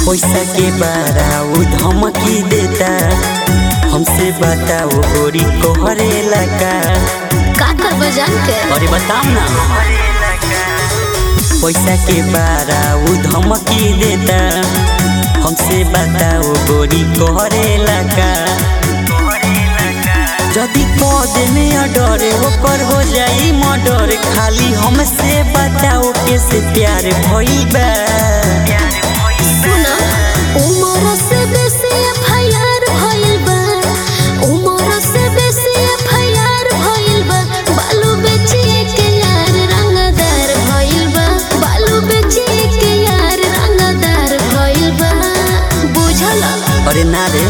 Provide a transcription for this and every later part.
पैसा के बारा उ धमकी देता हमसे बताओ गोरी कोहरे लगा का करबो जान के अरे बताओ ना पैसा के बारा उ धमकी देता हमसे बताओ गोरी कोहरे लगा जदि पद में अडर ओकर हो जाई मर्डर खाली हमसे बताओ कैसे प्यार भइल बा सुना उमर से बेसी एफआईआर भइल बा उमर से बेसी एफआईआर भइल बा बालू बेचिए के यार रंगदार भइल बा बालू बेचिए के यार रंगदार भइल बा बुझल अरे ना रे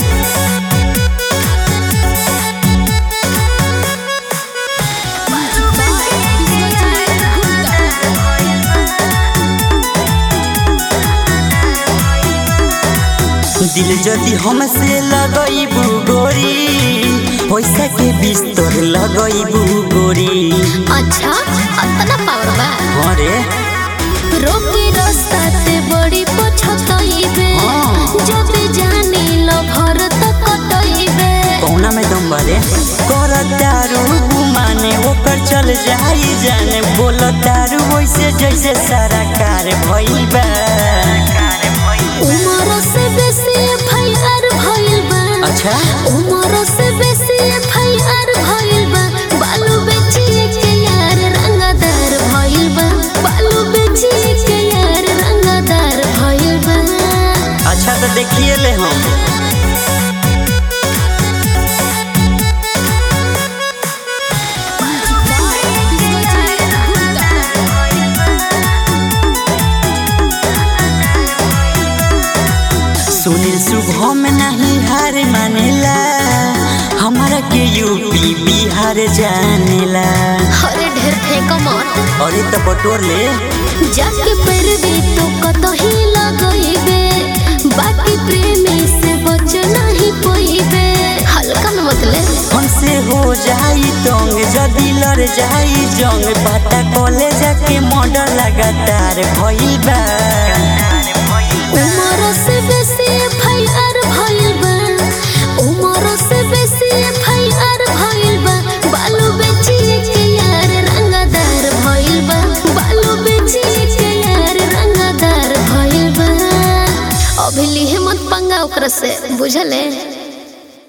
दिल जदि हमसे लगैबू गोरी पैसा के बिस्तर लगैबू गोरी अच्छा अतना पावर बा अरे रोकी रास्ता ते बड़ी पछतइबे हाँ। जब जानी लो भर तक कटइबे कौना में दम बारे कर दारू माने ओकर चल जाई जाने बोल दारू वैसे जैसे सारा कार भइल बा उमर से बेसी एफआईआर भइल बा अच्छा उमर से बेसी एफआईआर भइल बा बालू बेचिए के यार रंगदार भइल बा बालू बेचिए के यार रंगदार भइल बा अच्छा तो देखिए ले हम सुनील शुभम नहीं हार मानेला हमारा के यूपी बिहार जानेला अरे ढेर फेंको मत अरे तो बटोर ले जाके पर भी तो कतही लगइबे बाकी प्रेमी से बच नहीं पइबे हल्का में मतलब हमसे हो जाई तंग जदि लड़ जाई जंग बाटा कॉलेज के मॉडल लगातार भइल बा उमर से बेसी एफआईआर भइल बा उमर से बेसी एफआईआर भइल बा बालू बेचिए के यार रंगदार भइल बा बालू बेचिए के यार रंगदार भइल बा अभी लिहे मत पंगा ओकरा से बुझले